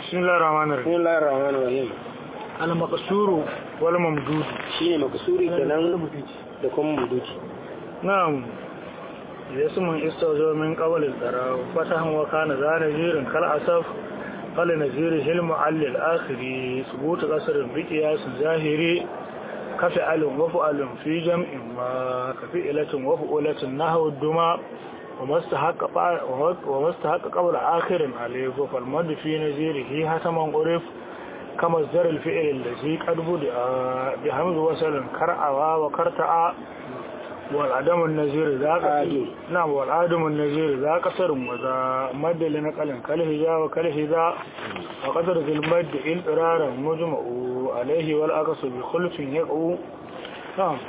بسم الله الرحمن الرحيم bismillahir rahmanir rahim المقصور والممدود shine makasuri kenan da kuma muduti نعم اسم استوجب من قبل الضراء فتح وكان ذا نذير كالأسف قال نذيره المعل الآخر ثبوت قصر بقياس ظاهري كفعل وفعل في جمع ما كفئلة وفعلة نحو الدماء وما استحق وما استحق قبل آخر عليه فالمد في نذيره حتما عرف كما الزر الفعل الذي قد بدأ بحمد وصل كرأوا وكرتأ والعدم النزير ذا عادم. نعم والعدم النزير ذا قصر وذا مد لنقل كالهجا وكالهذا وقدر ذي المد انقرارا مجمع عليه والأقص بخلف يقع نعم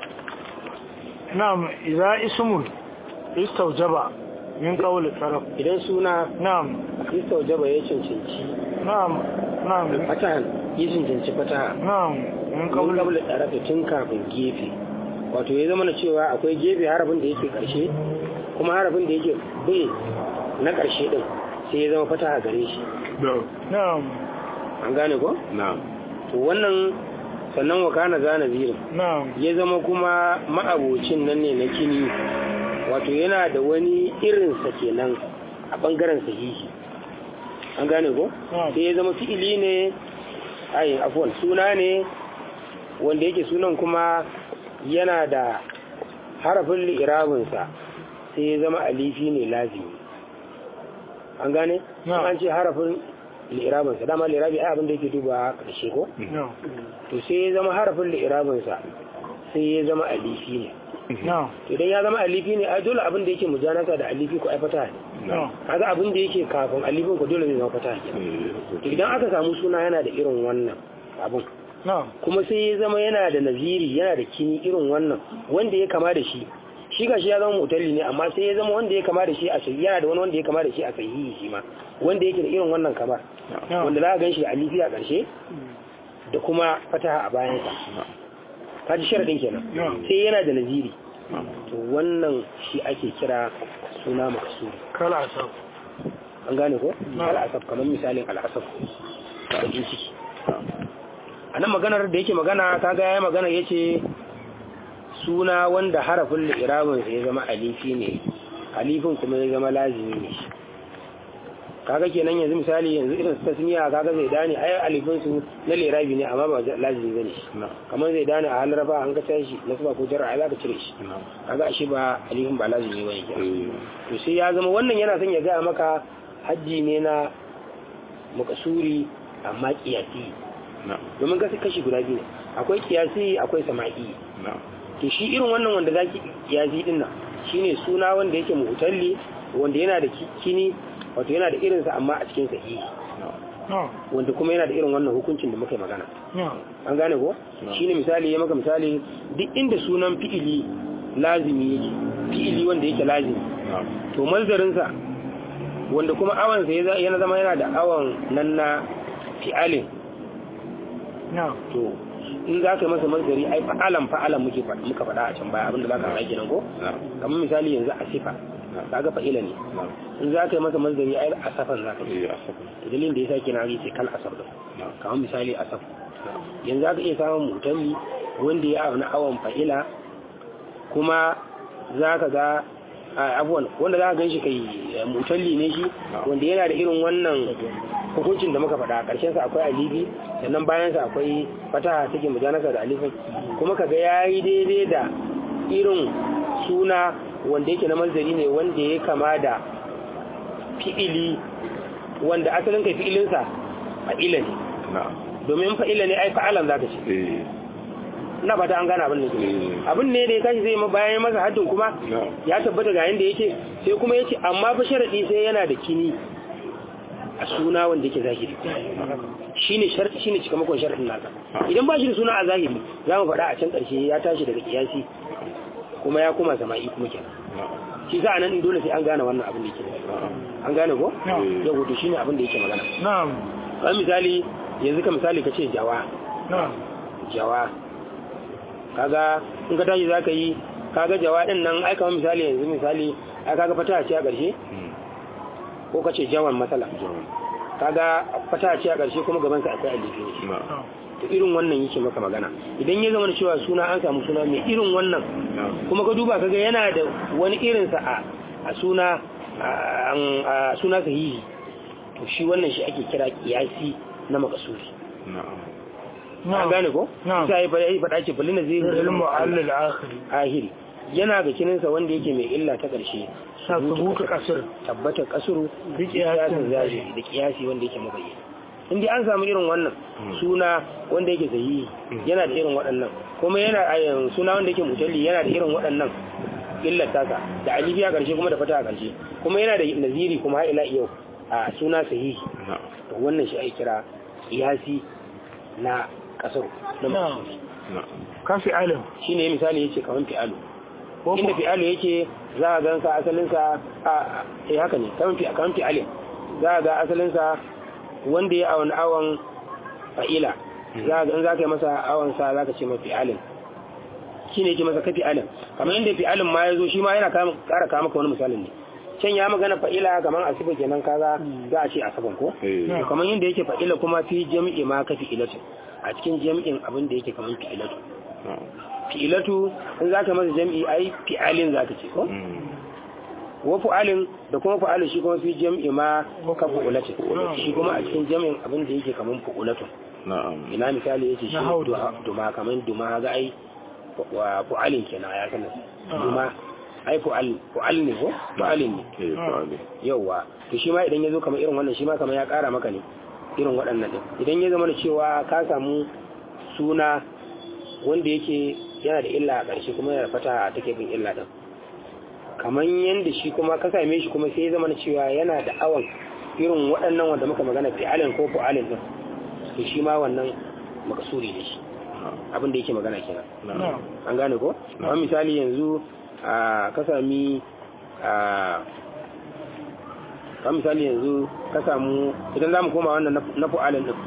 نعم إذا اسم استوجب من قول الطرف idan suna نعم istaujaba ya cancanci نعم نعم fatahan ya cancanci fataha نعم من mun قول kabla tsarafi tun kafin gefe wato ya zama na cewa akwai gefe harafin da yake karshe kuma harafin da yake bai na karshe din sai ya zama fataha gare shi نعم an gane ko na'am to wannan sannan wa kana zana zirin نعم ya zama kuma ma'abocin nan ne na kini wato yana da wani irinsa kenan a ɓangaren sahihi an gane ko Na'am. sai ya zama fi'ili ne ai afwan suna ne wanda yake sunan kuma yana da harafin li'irabinsa sai ya zama alifi ne lazimi an gane Na'am. an ce harafin li'irabinsa dama li'irabi ai abin da yake duba ƙarshe ko نعم to sai ya zama harafin li'irabinsa sai ya zama alifi ne نعم idan ya zama alifi ne ai dole abin da yake mujanasa da alifi ko ai fata ne نعم kaga abin da yake kafin alifin ko dole zai zama fata ne to idan aka samu suna yana da irin wannan abun نعم kuma sai ya zama yana da naziri yana da kini irin wannan wanda ya kama da shi shi ga shi ya zama mutalli ne amma sai ya zama wanda ya kama da shi a sahihi yana da wani wanda ya kama da shi a sahihi shi ma wanda yake da irin wannan kamar نعم wanda za a gan shi da alifi a ƙarshe da kuma fataha a bayansa kaji sharaɗin kenan نعم sai yana da naziri to wannan shi ake kira suna makasuri كالعصب an gane ko Na'am. al'asaf kamar misalin al'asaf bakin ciki a nan maganar da yake magana kaga ya magana ya ce suna wanda harafin li'irabinsa ya zama alifi ne alifin kuma ya zama lazimi ne shi kaga kenan yanzu misali yanzu irin su tasmiya kaga zai dani ai alifin su na lirabi ne amma ba lazimi bane shi kamar zai dani a halin rafa an ka tashi na suba ko jar'a ai za ka cire shi kaga ashe ba alifin ba lazimi bane kenan to sai ya zama wannan yana son ya gaya maka hajji ne na makasuri amma kiyasi domin kashi kashi guda biyu ne akwai kiyasi akwai sama'i to shi irin wannan wanda zaki kiyasi din nan shine suna wanda yake mutalli wanda yana da kini wato yana da irinsa amma a cikin sahihi نعم wanda kuma yana da irin wannan hukuncin da muka yi magana نعم an gane ko shine misali ya maka misali duk inda sunan fi'ili lazimi yake fi'ili wanda yake lazimi to malzarinsa wanda kuma awansa ya za- yana zama yana da awan nan na fi'alin نعم to in za ka yi masa mazari ai fa'alan fa'alan muke fa- muka faɗa a can baya abinda za ka haɗa kenan ko kamar misali yanzu a sifa kaga fa'ila ne in za ka yi masa mazari ai asafan za ka yi to dalilin da ya sa kenan ake ce kal asaf din kamar misali asaf yanzu za ka iya samun mutalli wanda ya auna awon fa'ila kuma za ka ga a, abuwan wanda za ka gan shi kai eh, mutalli ne shi wanda yana da irin wannan hukuncin da muka faɗa ƙarshen sa akwai alifi sannan bayan sa akwai fataha take mujanasa da alifin kuma kaga yayi daidai da irin suna wanda yake na mazari ne wanda ya kama da fi'ili wanda asalin kai fi'ilinsa fa'ila ne domin fa'ila ne ai fa'alan zaka ce ina ba ta an gane abin da ke abin ne da ya tashi zai ma bayan masa haddin kuma ya tabbata ga yanda yake sai kuma yace amma fa sharadi sai yana da kini a suna wanda yake zahiri shine sharadi shine cikamakon sharadin nasa idan ba shi da suna a zahiri za mu faɗa a can ƙarshe ya tashi daga kiyasi kuma ya koma sama'i kuma kenan shi sa anan din dole sai an gane wannan abin da yake an gane ko Na'am. yau to shine abin da yake magana نعم kamar misali yanzu ka misali ka ce jawa نعم jawa kaga in ka tashi zaka yi kaga jawa din nan ai kamar misali yanzu misali ai kaga fata ce a ƙarshe ko ka ce jawan matsala kaga fata ce a ƙarshe kuma gaban sa akwai alifi ne na'am to irin wannan yake maka magana idan ya zama da cewa suna an samu suna mai irin wannan na'am kuma ka duba kaga yana da wani irin sa a a suna a a suna sahihi to shi wannan shi ake kira kiyasi na makasuri na'am an gane ko Na'am. sai ya faɗa- ya faɗa ce balina zai ilmu allal akhiri ahiri yana ga kininsa wanda yake mai illa ta ƙarshe sa subutu kasir tabbatar kasuru Bi qiyasin kiyasin zahiri da kiyasi wanda yake mabayyana in dai an samu irin wannan suna wanda yake sahihi yana da irin waɗannan kuma yana a suna wanda yake mutalli yana da irin waɗannan illar tasa da alifi a ƙarshe kuma da fata a ƙarshe kuma yana da naziri kuma har ila yau a suna sahihi na'am to wannan shi ake kira kiyasi na kasaru na Na'am. mutum na'am kafi alim shine misali yace kaman fi'alu ko inda ko fi'alu yake za a gansa asalinsa a eh haka ne kaman fi kaman fi'alin za a ga asalinsa wanda ya awon awon fa'ila za a ga in za ka yi masa awon sa za ka ce mafi fi'alin shi ne yake masa ka fi'alin kamar inda fi'alin ma ya zo shi ma yana kama- ƙara kama maka wani misalin ne can ya magana fa'ila kamar a sifa kenan kaza za a ce a saban ko eh to kamar yadda yake fa'ila kuma fi jami'i ma ka fi'ilatu a cikin jami'in abin da yake kamar fi'ilatu na'am fi'ilatu in za ka masa jam'i ai fi'alin za ka ce ko Mm. wa fu'alin da kuma fu'alin shi kuma fi jam'i ma ka fu'ulatu shi kuma a cikin jam'in abin da yake kaman fu'ulatu na'am ina misali yace shi Na haudu. du'a- duma kaman duma ga ai wa fu'alin kenan ya sanar duma ai fu'al fu'al ne ko fu'alin ne eh fa'ali yauwa to shi ma idan ya zo kamar irin wannan shi ma kamar ya ƙara maka ne irin waɗannan ɗin idan ya zama da cewa ka samu suna wanda yake yana da illa a ƙarshe kuma yana da fata a take bin illa ɗin kamar yadda shi kuma ka same shi kuma sai ya zama da cewa yana da awon irin waɗannan wanda muka magana fi'alin ko fu'alin ɗin to shi ma wannan makasuri ne shi na'am abin da yake magana kenan na'am an gane ko kamar misali yanzu a ka sami a kamar misali yanzu ka samu idan za mu koma wannan na- na fu'alin din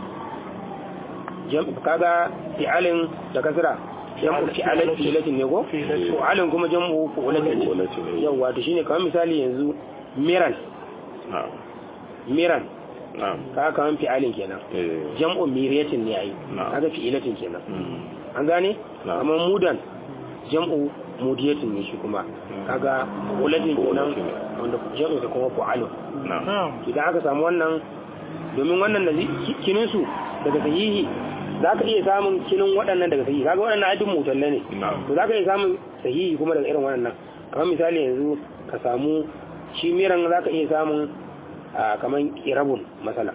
Jam- kaga fi'alin da kasira jam'u fi'alin fi'latin ne ko Fi'latin. fu'alin kuma jam'u fu'latin Fu'latin ne. yawa to shine kamar misali yanzu miran na'am miran na'am kaga kamar fi'alin kenan eh jam'u miriyatin ne yayi Na'am. kaga fi'latin kenan mm. an gane Na'am. kamar mudan jam'u mudiyatin ne shi kuma kaga ulatin kenan Ulatin ne. wanda jam'u da kuma fu'alu na'am na'am idan aka samu wannan domin wannan da kinin su daga sahihi za ka iya samun kinin waɗannan daga sahihi kaga waɗannan ajin mutalle ne na'am to za ka iya samun sahihi kuma daga irin waɗannan kamar misali yanzu ka samu shi miran za ka iya samun a kamar kirabun masala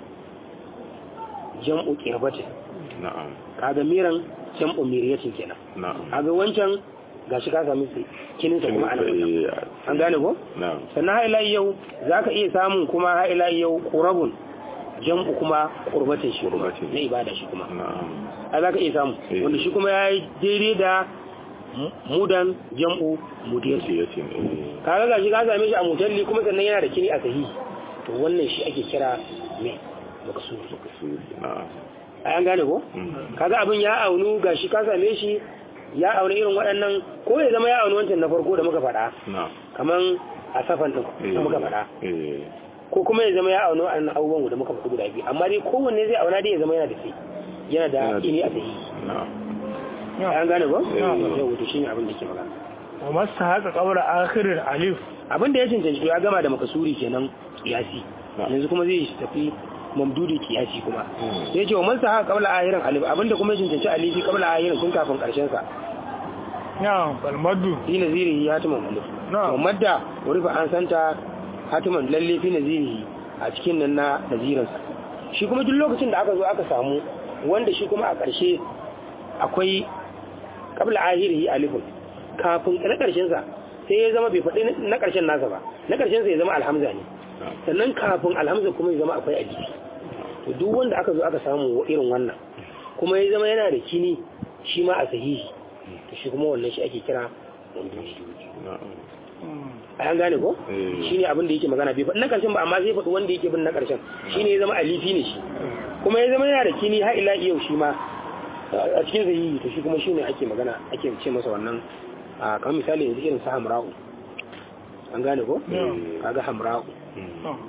jam'u kirabatin na'am kaga miran jam'u miriyatin kenan na'am kaga wancan gashi ka sami su kinin sa kuma ana Eh, an gane ko na'am sannan ha ila yau zaka iya samun kuma ha ila yau qurabun jam'u kuma qurbatin shi kuma Qurbatin. na ibada shi kuma na'am a zaka iya samu Eh. wanda shi kuma yayi daidai da mu- mudan jam'u mudiyati yace eh kaga gashi ka same shi a mutalli kuma sannan yana da kini a sahihi to wannan shi ake kira me makasudi makasudi na'am ai an gane ko Mm. kaga abin ya aunu gashi ka same shi ya auna irin waɗannan ko ya zama ya aunu wancan na farko da muka faɗa na'am kaman a safan ɗin da muka faɗa eh ko kuma ya zama ya auna waɗannan abubuwan da muka faɗi guda biyu amma dai kowanne zai auna dai ya zama yana da sai yana da Yana da ini a sahi na'am ai an gane ko Eh. yau to shine abin da yake magana wa masta haka qabla akhir alif abin da ya cancanci to ya gama da makasuri kenan kiyasi Na'am. yanzu kuma zai tafi mamdudi kiyasi kuma Mm. sai ce wa man sa haka qabla ahirin alif abin da kuma ya cancanci alifi qabla ahirin tun kafin karshen sa na'am bal maddu fi nazirihi hatiman alif Na'am. to madda wurifa an santa hatiman lalle fi nazirihi a cikin nan na nazirinsa shi kuma duk lokacin da aka zo aka samu wanda shi kuma a ƙarshe akwai qabla ahirihi alifun kafin na ƙarshen sa sai ya zama bai faɗi na ƙarshen nasa ba na ƙarshen sa ya zama alhamza ne sannan kafin alhamza kuma ya zama akwai alifi to duk wanda aka zo aka samu irin wannan kuma ya zama yana da kini shi ma a sahihi to shi kuma wannan shi ake kira mamduhi na'am a yan gane ko Eh. shi ne abin da yake magana bai faɗi na ƙarshen ba amma zai faɗi wanda yake bin na ƙarshen shi ne ya zama alifi ne shi kuma ya zama yana da kini har ila yau shi ma a cikin sahihi to shi kuma shi ne ake magana ake ce masa wannan a kamar misali yanzu irin sa hamra'u an gane ko Mm. kaga hamra'u Mm.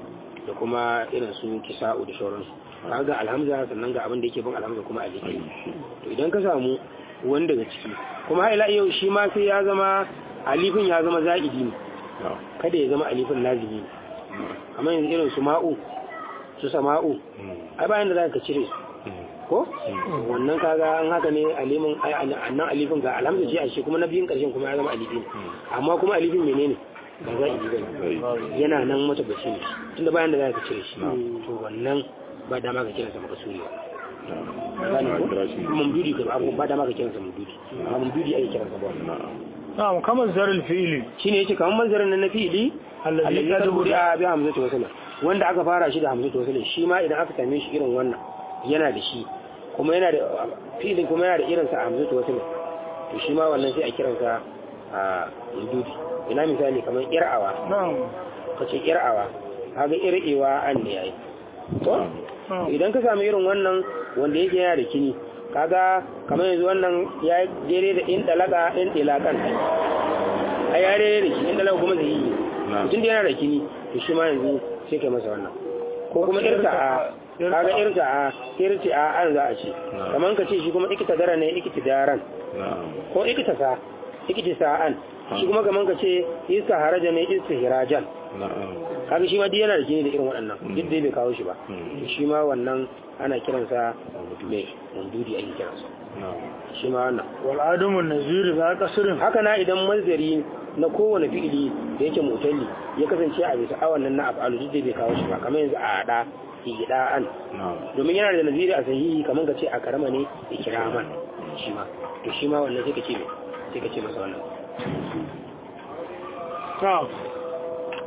da kuma irin su kisa'u da sauransu kaga alhamza sannan ga abin da yake bin alhamza kuma alifi to idan ka samu wani daga ciki kuma har ila yau shi ma sai ya zama alifin ya zama za'idi ne kada ya zama alifin lazimi ne amma yanzu irin su ma'u su sama'u ai bayan da za ka cire su ko wannan kaga an haka ne alimin annan alifin ga alhamza ce a shi kuma na biyun karshen kuma ya zama alifin amma kuma alifin menene ba za a yi bane yana nan mata bashi ne tunda bayan da za ka cire shi to wannan ba dama ka kiransa maka suri ba mamdudi ka abu ba dama ka kiransa mamdudi amma mamdudi ake kiransa ba na'am kamar zaril fi'ili shine yace kamar manzarin nan na fi'ili allazi ka dubu da bi hamzatu wasala wanda aka fara shi da hamzatu wasala shi ma idan aka same shi irin wannan yana da shi kuma yana da fi'ilin kuma yana da irin sa hamzatu wasala to shi ma wannan sai a kiransa a mamdudi ina misali kamar ir'awa na'am kace ir'awa kaga ir'ewa an ne yayi to idan ka samu irin wannan wanda yake yana da kini kaga kamar yanzu wannan ya jere da in dalaka in dilakan a ya rere da shi in dalaka kuma zai yi mutum da yana da kini to shi ma yanzu sai kai masa wannan ko kuma irta a kaga irta a irti a an za a ce kamar ka ce shi kuma ikita dara ne ikita daran ko ikita sa ikita sa'an shi kuma kamar ka ce isa haraja ne isa hirajan kaga shi ma duk yana da kini da irin waɗannan duk dai bai kawo shi ba shi ma wannan ana kiransa mai mandudi ake kiransa shi ma wannan wal adamun nazir za kasirin haka na idan mazari na kowane fi'ili da yake mutalli ya kasance a bisa awan nan na af'alu duk dai bai kawo shi ba kamar yanzu a hada hida an domin yana da naziri a sahihi kamar ka ce a karama ne ikraman shi ma to shi ma wannan sai ka ce sai ka ce masa wannan na'am